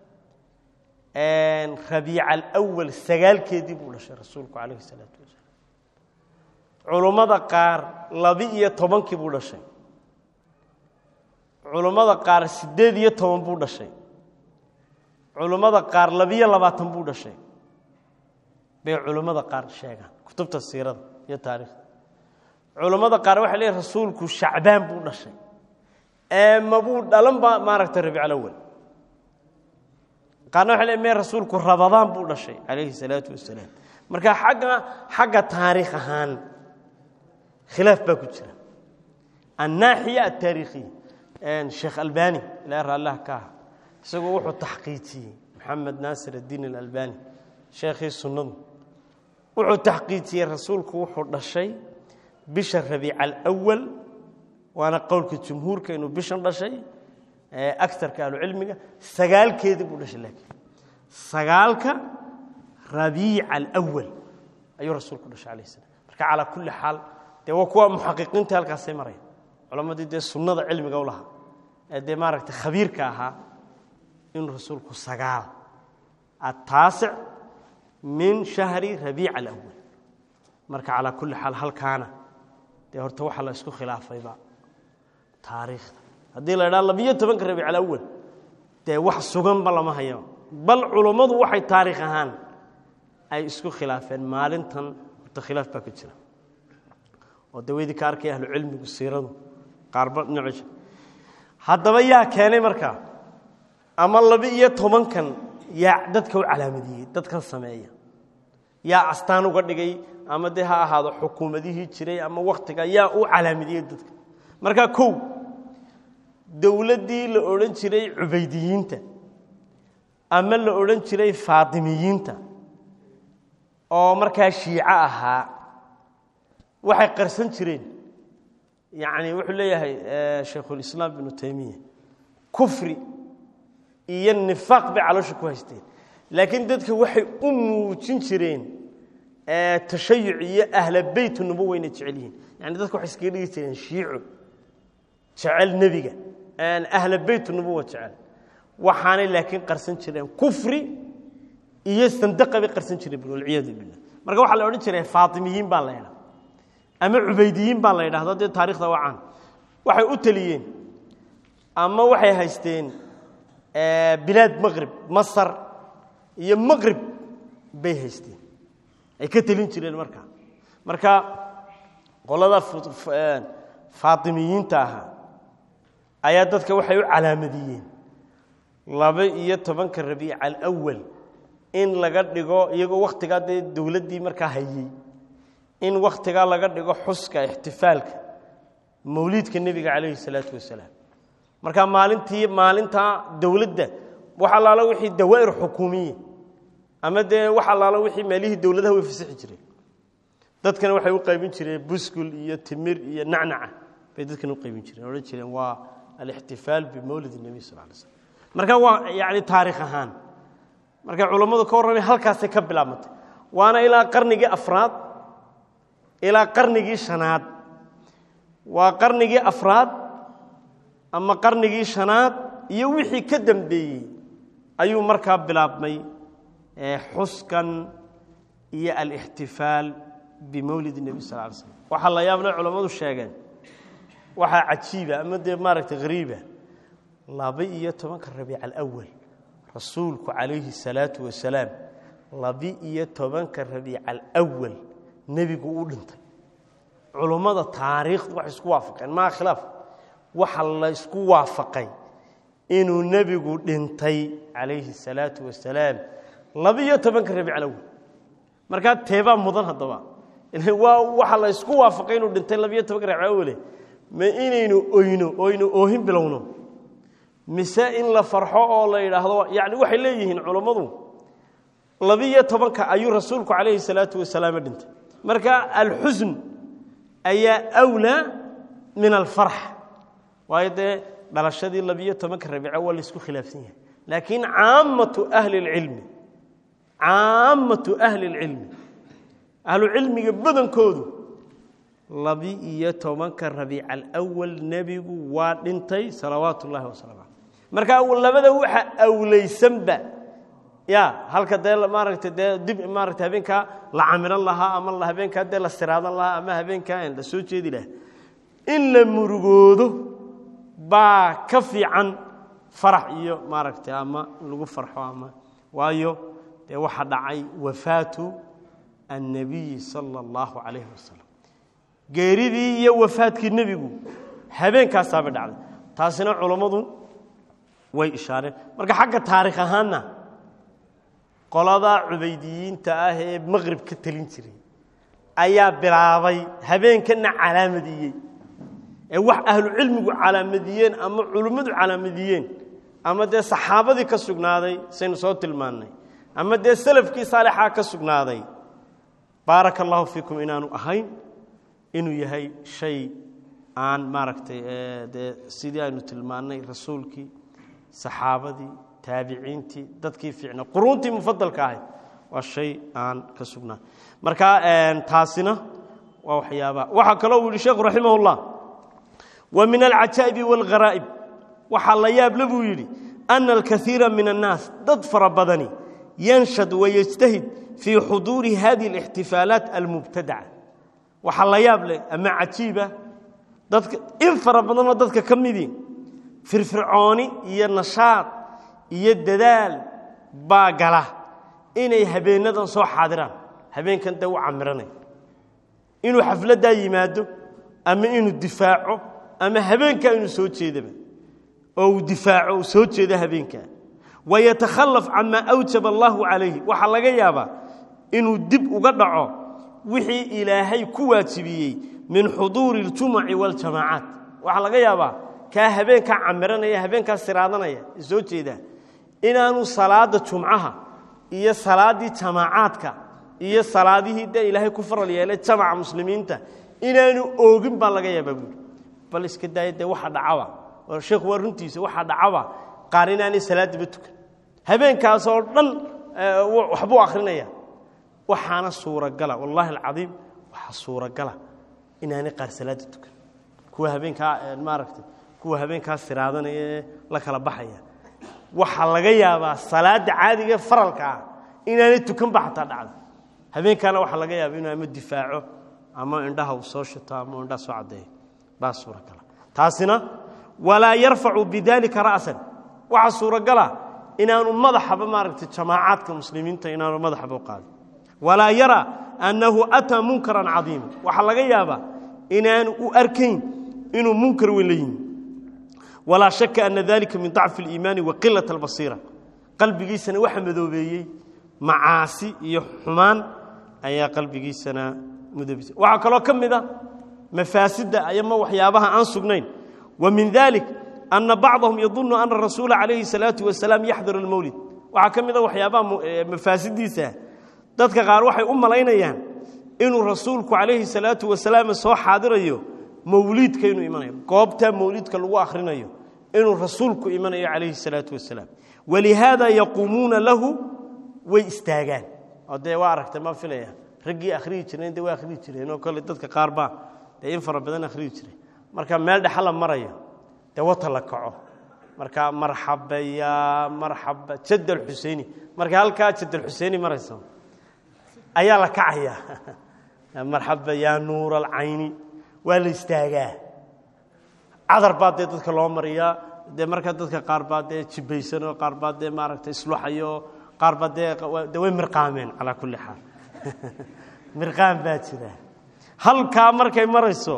rabiica alawal sagaalkeedii buu dhashay rasuulku calayhi salaatu wasalaam culummada qaar laba-iyo tobankii buu dhashay culummada qaar siddeed iyo toban buu dhashay culummada qaar labiyo labaatan buu dhashay bay culummada qaar sheegaan kutubta siirada iyo taariikhda culummada qaar waxay leeyihin rasuulku shacbaan buu dhashay ee mabuu dhalan ba maaragtay rabiic alawal qaarna waxay leeyihin me rasuulku rabadaan buu dhashay calayhi salaatu wasalaam marka xagga xagga taariikh ahaan khilaaf baa ku jira annaaxiya altaariikhiya sheekh albani ilaa raallah ka ah isagoo wuxuu taxqiijiyey maxamed naasir addiin alalbani sheekhii sunnadu wuxuu taxqiijiyey rasuulku wuxuu dhashay bisha rabiica alawal waana qowlka jumhuurka inuu bishan dhashay agarka ahlucilmiga sagaalkeedii buu dhashay laakiin sagaalka rabiica alawal ayuu rasuulku dhashay alayh salam marka calaa kulli xaal dee waa kuwa muxaqiqiinta halkaasay maraya culammadii dee sunnada cilmiga u lahaa ee dee maaragtay khabiirka ahaa inuu rasuulku sagaal ataasic min shahri rabiica alawal marka calaa kulli xaal halkaana dee horta waxaa la isku khilaafayba taariikhda haddii la idhaha labiyo tobanka rabiic alawal dee wax suganba lama hayo bal culummadu waxay taariikh ahaan ay isku khilaafeen maalintan horta khilaaf baa ka jira oo daweydii ka arkay ahlu cilmigu siiradu qaarba dhinaciisa haddaba yaa keenay markaa ama laba-iyo tobankan yaa dadka u calaamadiyey dadkan sameeya yaa astaan uga dhigay ama dee ha ahaado xukuumadihii jiray ama wakhtiga yaa u calaamadiyey dadka markaa kow dowladdii la odhan jiray cubaydiyiinta ama la odhan jiray faatimiyiinta oo markaa shiico ahaa waxay qarsan jireen yacni wuxuu leeyahay shaykhulislaam ibnu taymiya kufri iyo nifaaq bay caloosha ku haysteen laakiin dadka waxay u muujin jireen tashayuc iyo ahla beytu nubo weyna jecel yihiin yani dadka waxay iskaga dhigi jireen shiico jecel nebiga ahla beytu nubuwa jecel waxaanay laakiin qarsan jireen kufri iyo sandaqa bay qarsan jireen walciyaadu billah marka waxaa la odhan jiray faatimiyiin baa la ydhaha ama cubaydiyiin baa la yidhahdo dee taarikhda wacaan waxay u teliyeen ama waxay haysteen bilaad maqrib masar iyo maqrib bay haysteen ay ka telin jireen markaa marka qolada faatimiyiinta ahaa ayaa dadka waxay u calaamadiyeen laba iyo tobanka rabiica alawal in laga dhigo iyagoo wakhtigaa dee dowladdii markaa hayey in wakhtigaa laga dhigo xuska ixtifaalka mawliidka nebiga calayhi salaatu wasalaam marka maalintii maalintaa dowladda wax allaala wixii dawaa'ir xukuumiya ama dee wax allaala wixii meelihii dowladaha way fasixi jireen dadkana waxay u qaybin jireen buskul iyo timir iyo nacnaca bay dadkana u qaybin jireen odhan jireen waa alixtifaal bimawlid nebiy sal alay slam marka waa yacni taarikh ahaan markay culammadu ka warramay halkaasay ka bilaabmatay waana ilaa qarnigii afraad ilaa qarnigii shanaad waa qarnigii afraad ama qarnigii shanaad iyo wixii ka dambeeyey ayuu markaa bilaabmay xuskan iyo alixtifaal bimawlid nebi sal alay slam waxaa la yaabna culammadu sheegeen waxaa cajiiba ama dee maaragtay hariiba laba iyo tobanka rabiic alawal rasuulku calayhi salaatu wasalaam laba-iyo tobanka rabiic alawal nebigu u dhintay culummada taariikhdu waxay isku waafaqeen maa khilaaf waxa la isku waafaqay inuu nebigu dhintay calayhi salaatu wasalaam laba-iyo tobanka rabiic alawal markaa teebaa mudan haddaba waa waxa la isku waafaqay inuu dhintay labiyo tobanka rabiic alawale ma inaynu oyno oynu oohin bilowno mise in la farxo oo la yidhaahdo yani waxay leeyihiin culammadu labiyo tobanka ayuu rasuulku calayhi salaatu wasalaam dhintay marka alxusn ayaa wlaa min alfarx waayo dee dhalashadii labiyo tobanka rabiico waa la isku khilaafsan yahay laakiin caamatu ahli اlcilmi caamatu ahli اlcilmi ahlucilmiga badankoodu labi-iyo tobanka rabiic alawal nebigu waa dhintay salawaatu ullahi wasalam caleyh marka labada waxa awlaysanba ya halka dee maaragta dee dib maarata habeenkaa la camilan lahaa ama habeenkaa dee la siraadan lahaa ama habeenkaa la soo jeedi lahaa in la murugoodo baa ka fiican farax iyo maaragta ama lagu farxo ama waayo dee waxa dhacay wafaatu annabiyi sala allahu calayhi wasalam geeridii iyo wafaadkii nebigu habeenkaasaabay dhacday taasina culammadu way ishaareen marka xagga taarikh ahaanna qoladaa cubaydiyiinta ah ee maqrib ka telin jiray ayaa bilaabay habeenkana calaamadiyey ee wax ahlucilmigu calaamadiyeen ama culimmadu calaamadiyeen ama dee saxaabadii ka sugnaaday saynu soo tilmaannay ama dee salafkii saalixaa ka sugnaaday baaraka allahu fiikum inaanu ahayn inuu yahay shay aan maaragtay dee sidii aynu tilmaannay rasuulkii saxaabadii taabiciintii dadkii fiicna quruuntii mufadalka ahayd waa shay aan ka sugnaa marka taasina waa waxyaabaa waxaa kaloo uu yihi sheekhu raximah اllah wa min alcajaa'ibi wاlgharaa'ib waxaa la yaable buu yidhi ana alkaiira min annaas dad fara badani yanshad wayajtahid fii xuduuri hadihi اlاxtifaalaat almubtadaca waxaa la yaab leh ama cajiiba dadka in fara badanoo dadka ka midii firfircooni iyo nashaad iyo dadaal baa gala inay habeenadan soo xaadiraan habeenkan dee u camiranay inuu xafladdaa yimaado ama inuu difaaco ama habeenkaa inuu soo jeedaba oo uu difaaco uu soo jeedo habeenkaa wayatakhallaf camaa awjaba allahu calayhi waxaa laga yaabaa inuu dib uga dhaco wixii ilaahay ku waajibiyey min xuduuri اljumuci waاljamaacaat waxaa laga yaabaa kaa habeenkaa camiranaya habeenkaa siraadanaya soo jeedaa inaanu salaada jumcaha iyo salaaddii jamaacaadka iyo salaadihii dee ilaahay ku faral yeelay jamaca muslimiinta inaanu oogin baa laga yaabaa buuri bal iska daaya dee waxa dhacaba sheekhu waa runtiisa waxaa dhacaba qaar inaanay salaadiba tukan habeenkaasoo dhan waxbuu akhrinaya waxaana suuragala wallaahi alcadiim waxaa suuragala inaanay qaar salaada tukan kuwa habeenkaa maaragtay kuwa habeenkaa siraadanaya ee la kala baxaya waxaa laga yaabaa salaada caadiga faralka ah inaanay tukanba xataa dhacda habeenkaana waxaa laga yaaba inuu ama difaaco ama indhaha uu soo shito ama indhaha soo caddeeyo baa suuragala taasina walaa yarfacu bidalika ra'san waxaa suuragala inaanu madaxaba maaragtay jamaacaadka muslimiinta inaanu madaxaba u qaadin walaa yara annahu ataa munkaran cadiima waxaa laga yaabaa inaanu u arkayn inuu munkar weyn la yimi walaa shaka ana dalika min dacfi اliimaani wa qilaة اlbasiira qalbigiisana waxa madoobeeyey macaasi iyo xumaan ayaa qalbigiisana mudoobisay waxaa kaloo ka mid a mafaasidda ayama waxyaabaha aan sugnayn wa min dalik ana bacdahum yadunu ana rasuula calayhi الsalaaةu wasalaam yaxdur اlmowlid waxaa ka mid a waxyaabaha mafaasidiisa dadka qaar waxay u malaynayaan inuu rasuulku calayhi الsalaaةu wasalaam soo xaadirayo mawliidka inuu imanayo goobtaa mawliidka lagu akhrinayo inuu rasuulku imanayo calayhi الsalaaةu wasalaam walihaada yaquumuuna lahu way istaagaan oo dee waa aragtay ma filaya raggii akhriyi jireen de way akhriyi jireen oo kale dadka qaar baa dee in fara badan akhriyi jiray marka meel dhexa la marayo dee wata la kaco marka marxaba ya marxaba jad alxuseini marka halkaa jad alxuseini marayso ayaa la kacaya marxaba ya nuur alcayni waa la istaagaa cadar baa dee dadka loo mariyaa dee markaa dadka qaar baa dee jibaysanoo qaar baa dee maaragtay isluxayo qaar baa dee de way mirqaameen calaa kulli xaal mirqaam baa jira halkaa markay marayso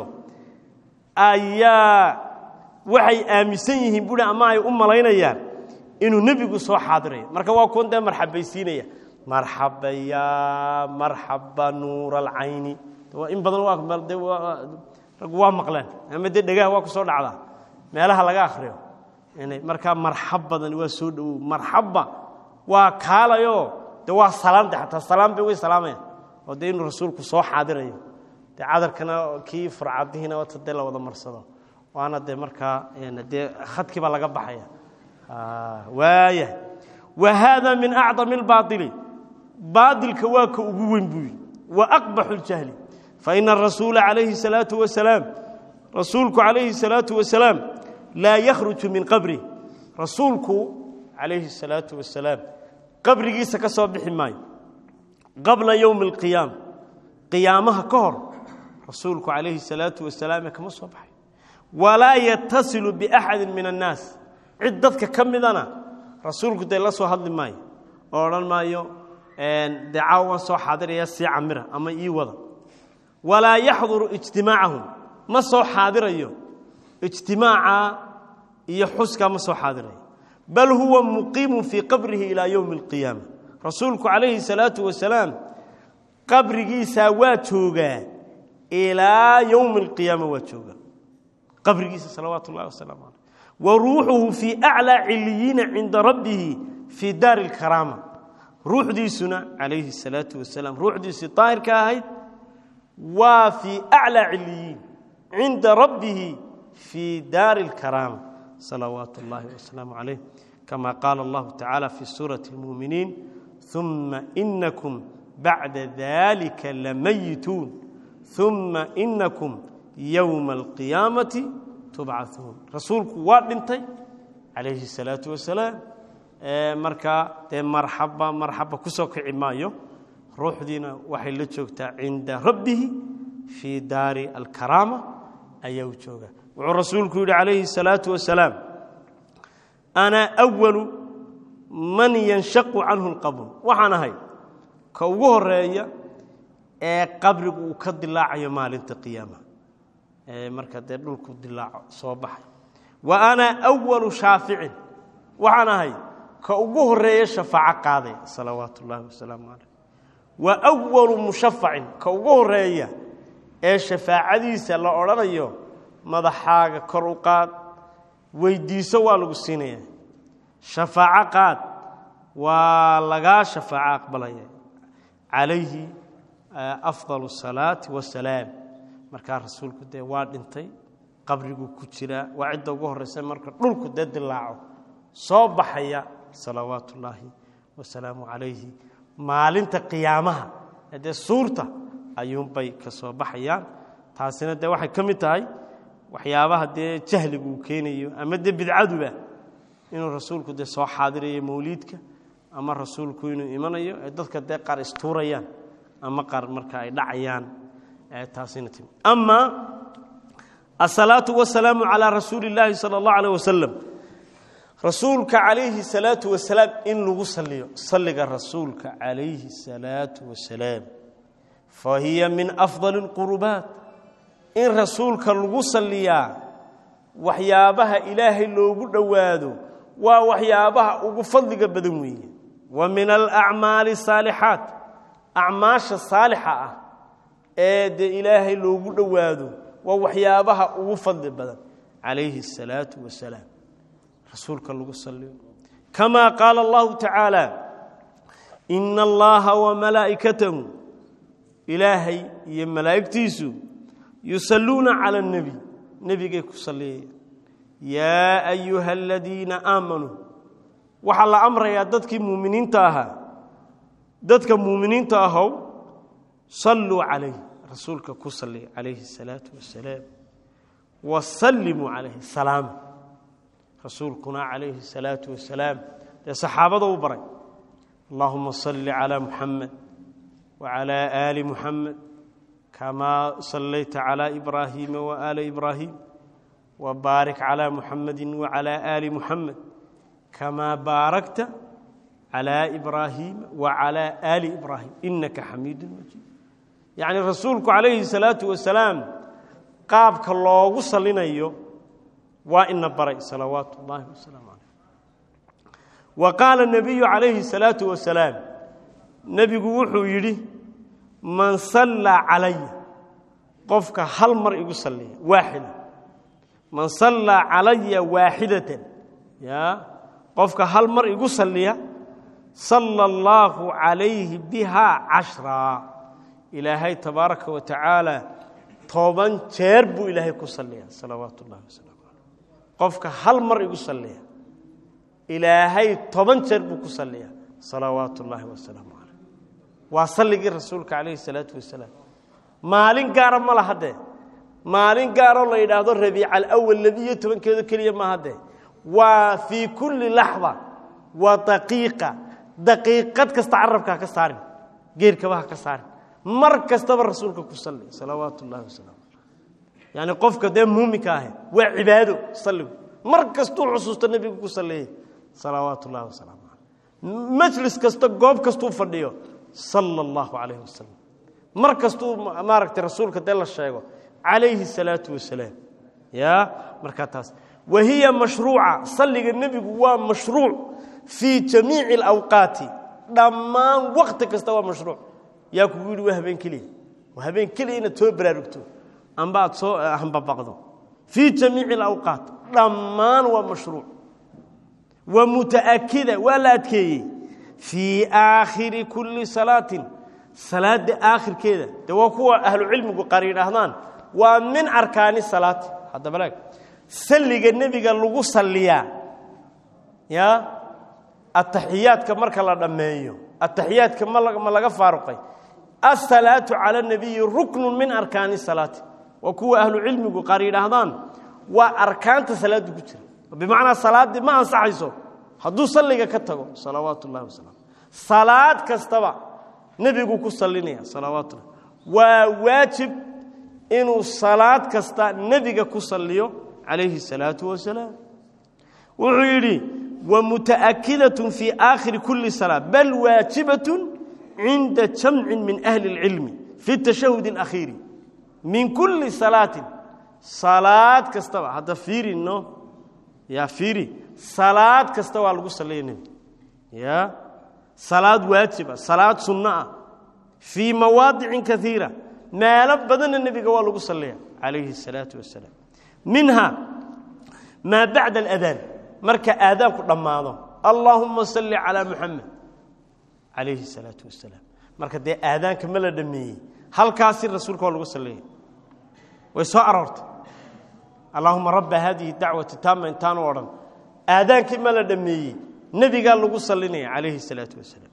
ayaa waxay aaminsan yihiin buhi ama ay u malaynayaan inuu nebigu soo xaadirayo marka waa kuwan dee marxabaysiinaya marxaba ya marxaba nuur alcayni in badan raggu waa maqleen ama dee dhegaha waa ku soo dhacdaa meelaha laga akhriyo markaa marxab badan waa soo dhowow marxabba waa kaalayoo de waa salaamta xataa salaam bay way salaamayaan oo dee inuu rasuulku soo xaadirayo dee cadarkana kii furcadihiina wata dee la wada marsado waana dee markaa dee khadkii baa laga baxaya waaya wa haada min acdami اlbaaili baailka waa ka ugu weyn buu yidhi wa aqbaxu اljahli faina arasuula calayhi الsalaaةu wasalaam rasuulku calayhi الsalaaةu wasalaam laa yakhruju min qabri rasuulku calayhi الsalaaةu wasalaam qabrigiisa ka soo bixi maayo qabla yowmi اlqiyaama qiyaamaha ka hor rasuulku calayhi الsalaaةu wasalaam kama soo baxay walaa yatasilu biaxadi min annaas cid dadka ka midana rasuulku dee la soo hadli maayo oo odhan maayo dee caawa waan soo xaadiraya sii camira ama ii wada walaa yaxduru ijtimaacahum ma soo xaadirayo ijtimaaca iyo xuskaa ma soo xaadirayo bal huwa muqiimu fii qabrihi ilaa yowmi اlqiyaama rasuulku calayhi الsalaatu wasalaam qabrigiisaa waa joogaa ilaa yowmi alqiyaama waa joogaa qabrigiisa salawaatu ullahi wasalaamu caleyh wa ruuxuhu fii aclaa ciliyiina cinda rabbihi fii daari alkaraama ruuxdiisuna calayhi salaatu wasalaam ruuxdiisii daahirka ahayd waa fii aclaa ciliyiin cinda rabbihi fii daari alkaraama salawaatu اllahi wasalaamu calayh kama qaala allahu tacaala fi suurati اlmuuminiin uma inakum bacda dalika lamayituun uma inakum yowma alqiyaamati tubcauun rasuulku waa dhintay calayhi salaatu wasalaam markaa dee marxaba marxaba kusoo kici maayo ruuxdiina waxay la joogtaa cinda rabbihi fii daari alkaraama ayaa u jooga wuxuu rasuulku yidhi calayhi salaatu wasalaam ana awalu man yanshaqu canhu lqabr waxaan ahay ka ugu horeeya ee qabrigu uu ka dilaacayo maalinta qiyaama ee marka dee dhulku dilaaco soo baxay wa ana awalu shaaficin waxaan ahay ka ugu horeeya shafaaco qaaday salawaatu ullaahi wasalaamu calayh wa awalu mushafacin ka ugu horeeya ee shafaacadiisa la odhanayo madaxaaga kor u qaad weydiiso waa lagu siinaya shafaaco qaad waa lagaa shafaaco aqbalaya calayhi afdal الsalaati wasalaam markaa rasuulku dee waa dhintay qabriguu ku jiraa waa cidda ugu horeysa marka dhulku dee dilaaco soo baxaya salawaatu ullaahi wasalaamu calayhi maalinta qiyaamaha dee suurta ayuunbay ka soo baxayaan taasina dee waxay ka mid tahay waxyaabaha dee jahligu uu keenayo ama dee bidcaduba inuu rasuulku dee soo xaadirayo mawliidka ama rasuulku inuu imanayo ee dadka dee qaar istuurayaan ama qaar marka ay dhacayaan taasina timi ama asalaatu wasalaamu calaa rasuuli illaahi sala allahu alayh wasalam rasuulka calayhi salaatu wasalaam in lagu saliyo salliga rasuulka calayhi salaatu wasalaam fa hiya min afdali اlqurubaat in rasuulka lagu saliyaa waxyaabaha ilaahay loogu dhowaado waa waxyaabaha ugu fadliga badan weeye wa min alacmaali asaalixaat acmaasha saalixa ah ee dee ilaahay loogu dhowaado waa waxyaabaha ugu fadli badan calayhi الsalaatu wasalaam rasuulka lagu saliyo kama qaala allahu tacaala ina allaha wamalaa'ikatahu ilaahay iyo malaa'igtiisu yusalluuna cala اnebi nebigay ku saliyayaan yaa ayuha aladiina aamanuu waxaa la amrayaa dadkii muuminiinta ahaa dadka muuminiinta ahow salluu calayh rasuulka ku saliya calayhi الsalaatu wasalaam wasallimuu calayhi salaama rasuulkuna calayhi الsalaatu wasalaam dee saxaabada u baray allahuma salli calaa muxamed wacalaa aali muxamed kamaa sallayta calaa ibraahiima waaala ibraahim wbaarik calaa muxamedi wacalaa aali muxamed kamaa baarakta calaa ibraahiima wacalaa aali ibraahim inaka xamiidu majiid yacni rasuulku calayhi salaatu wasalaam qaabka loogu salinayo waa ina baray salawaatu ullaahi wasalaamu calayh wa qaala nabiyu calayhi salaatu wasalaam nebigu wuxuu yidhi man sallaa calaya qofka hal mar igu salliya waaxida man sallaa calaya waaxidatan ya qofka hal mar igu salliya sala allaahu calayhi bihaa cashraa ilaahay tabaaraka wa tacaala toban jeer buu ilaahay ku salliya salawaatu ullahi wasalaamu calayh qofka hal mar igu salliya ilaahay toban jeer buu ku salliya salawaatu ullaahi wasalaamu calayh waa salligii rasuulka calayhi salaatu wasalaam maalin gaara ma laha dee maalin gaaroo la yidhaahdo rabiica alawal labiiyo tobankeedo keliya maaha dee waa fii kulli laxda waa daqiiqa daqiiqad kasta carabka ha ka saarin geerkaba ha ka saarin mar kastaba rasuulka ku salli salawaatu ullahi wasalaamu yacni qofka dee muuminka ahe waa cibaado salligu mar kastuu xusuusto nebigu ku salleeyey salawaatu ullahi wasalaamu caleyh majlis kasta goob kastuu fadhiyo sala allahu calayhi wasalam mar kastuu maaragtay rasuulka dee la sheego calayhi salaatu wasalaam ya markaa taas wa hiya mashruuca salliga nebigu waa mashruuc fii jamiici alawqaati dhammaan waqti kasta waa mashruuc yaa kugu yidhi waa habeen keliya waa habeen keliya inaad soo baraarugto amba aad soo hambabaqdo fii jamiici alawqaat dhammaan waa mashruuc wa mutaakida waa la adkeeyey fii aakhiri kulli salaatin salaada aakhirkeeda de waa kuwa ahlucilmigu qaar yidhaahdaan waa min arkaani salaati haddaba laag salliga nebiga lagu salliyaa ya ataxiyaadka marka la dhammeeyo ataxiyaadka ma laga faaruqay asalaatu cala nabiyi ruknu min arkaani salaati waa kuwa ahlucilmigu qaar yidhaahdaan waa arkaanta salaaddu ku jira bimacnaa salaaddii ma ansaxayso hadduu salliga ka tago salawaatu ullahi wasalam salaad kastaba nebigu ku sallinaya salawaatullah waa waajib inuu salaad kasta nebiga ku salliyo calayhi الsalaatu wasalaam wuxuu yidhi wamuta'akidaة fii aakhiri kuli salaa bal waajibaة cinda jamci min ahli اlcilmi fi الtashahud اlakhiiri min kuli salaatin salaad kastaba hadda fiirino ya fiiri salaad kasta waa lagu salliya nebi ya salaad waajiba salaad sunno ah fii mawaadicin kaiira meelo badanna nebiga waa lagu salliya calayhi الsalaatu wasalaam minha maa bacda aladaan marka aadaanku dhammaado allaahuma salli calaa muxamed calayhi الsalaatu wasalaam marka dee aadaanka ma la dhameeyey halkaasi rasuulka waa lagu salliya way soo aroortay allaahuma rabba hadihi dacwati taama intaanu odhan aadaankii ma la dhameeyey nebigaa lagu sallinaya calayhi الsalaatu wasalaam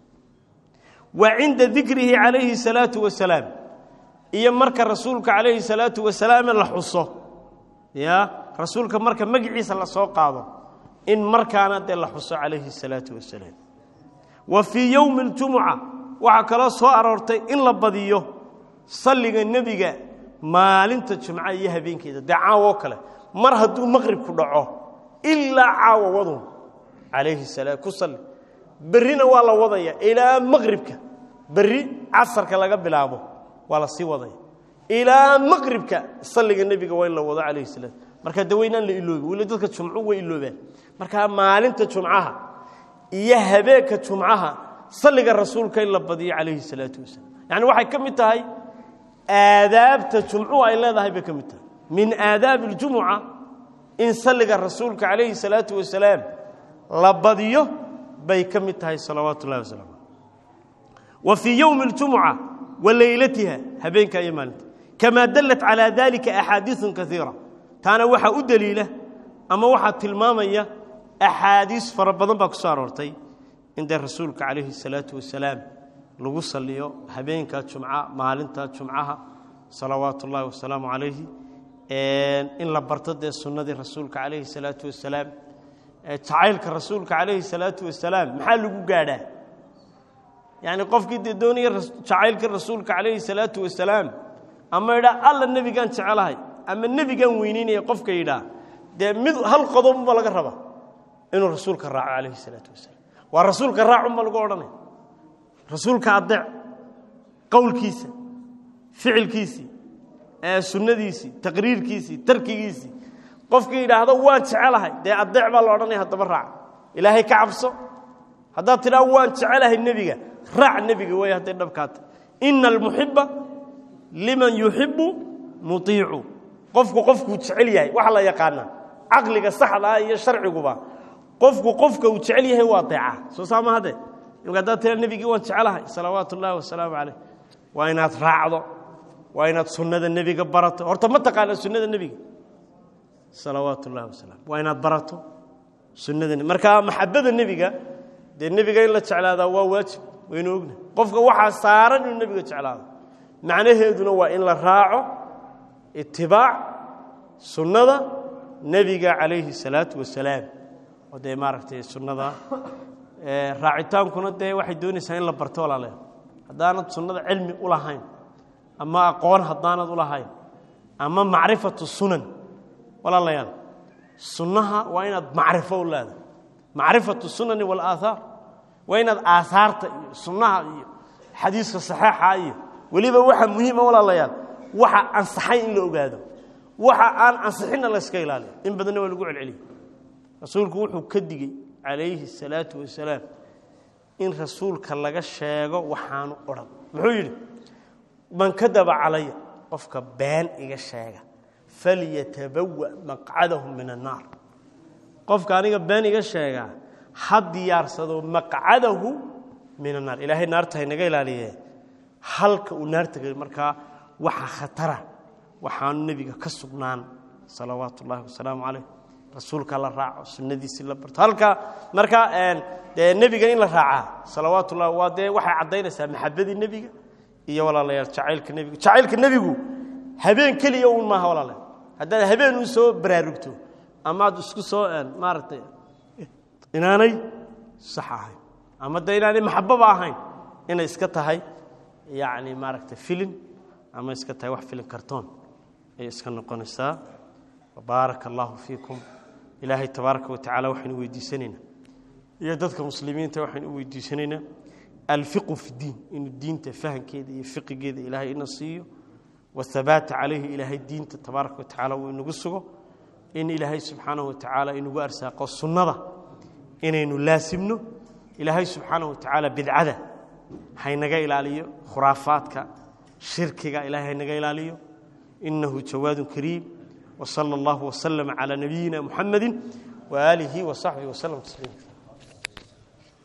wa cinda dikrihi calayhi الsalaatu wasalaam iyo marka rasuulka calayhi الsalaatu wasalaam la xuso ya rasuulka marka magiciisa la soo qaado in markaana dee la xuso calayhi الsalaatu wasalaam wa fii yowmi اljumuca waxaa kaloo soo aroortay in la badiyo salliga nebiga maalinta jumca iyo habeenkeeda dee caawoo kale mar hadduu maqribku dhaco ilaa caawa wadun calayhi salaam ku salli berrina waa la wadaya ilaa maqribka berri casarka laga bilaabo waa la sii wadaya ilaa maqribka salliga nebiga waa in la wado calayhi salaam marka de waynaan la iloobi weli dadka jumcu way iloobaan markaa maalinta jumcaha iyo habeenka jumcaha salliga rasuulka in la badiyo calayhi salaatu wasalaam yacni waxay ka mid tahay aadaabta jumcuhu ay leedahay bay ka mid tahay min aadaabi اljumuca in salliga rasuulka calayhi salaatu wasalaam la badiyo bay ka mid tahay salawaatu ullahi wasalam wa fii yowmi اljumuca wa leylatiha habeenka iyo maalinta kamaa dallat calaa dalika axaadiiثu kaiira taana waxaa u deliila ama waxaa tilmaamaya axaadiis fara badan baa ku soo aroortay in dee rasuulka calayhi الsalaatu wasalaam lagu saliyo habeenka jumca maalinta jumcaha salawaatu ullahi wasalaamu calayhi in la barto dee sunnadii rasuulka calayhi الsalaatu wasalaam jacaylka rasuulka calayhi الsalaatu wasalaam maxaa lagu gaadhaa yani qofkii dee doonaya jacaylka rasuulka calayhi الsalaatu wasalaam ama idhaa alla nebigaan jecelahay ama nebigaan weyneynaya qofka yidhaa dee mid hal qodobba laga raba inuu rasuulka raaco calayhi الsalaatu wasalaam waa rasuulka raacunba lagu odhanaya rasuulka adeec qowlkiisa ficilkiisii sunnadiisii taqriirkiisii tarkigiisii qofkii yidhaahdo waan jecelahay dee adeec baa la odhanaya haddaba raac ilaahay ka cabso haddaad tidhaa waan jecelahay nebiga raac nebiga way hadday dhabkaata ina almuxiba liman yuxibu muiicu qofku qofkuu jecel yahay waxa la yaqaanaa caqliga saxda ah iyo sharciguba qofku qofka uu jecel yahay waa deeca soo saama hadde imka haddaad tira nebigii waan jecelahay salawaatu ullaahi wasalaamu calayh waa inaad raacdo waa inaad sunnada nebiga barato horta ma taqaana sunnada nebiga salawaatu ullahi wasalam waa inaad barato sunnada marka maxabada nebiga dee nebiga in la jeclaadaa waa waajib waynu ogna qofka waxaa saaran inuu nebiga jeclaado macnaheeduna waa in la raaco itibaac sunnada nebiga calayhi salaatu wasalaam oo dee maaragtay sunnada raacitaankuna dee waxay doonaysaa in la barto walaaleed haddaanad sunnada cilmi u lahayn ama aqoon haddaanad u lahayn ama macrifatu sunan walaalayaal sunnaha waa inaad macrifo u leedahay macrifatu sunani walaaahaar waa inaad aahaarta iyo sunnaha iyo xadiiska saxeixa iyo weliba waxa muhiima walaalayaal waxa ansaxay in la ogaado waxa aan ansixinna la yska ilaaliyo in badanna waa lagu celceliya rasuulku wuxuu ka digey calayhi الsalaatu wasalaam in rasuulka laga sheego waxaanu odhan muxuu yidhi man kadaba calaya qofka been iga sheega falyatabawa maqcadahu min annaar qofka aniga been iga sheegaa ha diyaarsado maqcadahu min annaar ilaahay naarta haynaga ilaaliye halka uu naarta geli markaa waxa khatara waxaanu nebiga ka sugnaan salawaatu ullaahi wasalaamu calayh rasuulka la raaco sunnadiisii la barto halka marka dee nebiga in la raacaa salawaatu ullahi waa dee waxay caddaynaysaa maxabadii nebiga iyo walaalayaal jacaylka nebiga jacaylka nebigu habeen keliya uun maaha walaale haddaad habeen uu soo baraarugto amaad isku soo maaragtay inaanay sax ahayn ama de inaanay maxababa ahayn inay iska tahay yacni maaragtay filin ama iska tahay wax filin kartoon ayay iska noqonaysaa baaraka allahu fiikum ilaahay tabaaraka wa tacala waxaynu weydiisanaynaa iyo dadka muslimiinta waxaynu u weydiisanaynaa alfiqu fi diin inuu diinta fahankeeda iyo fiqigeeda ilaahay ina siiyo wahabaata calayhi ilaahay diinta tabaaraka wa tacala uu inagu sugo in ilaahay subxaanahu wa tacaala inagu arsaaqo sunnada inaynu laasimno ilaahay subxaanahu wa tacaala bidcada haynaga ilaaliyo khuraafaadka shirkiga ilahay haynaga ilaaliyo inahu jawaadun kariim wsala allahu waslama calaa nabiyina muxamadi waaalihi wasaxbihi waslm tasliima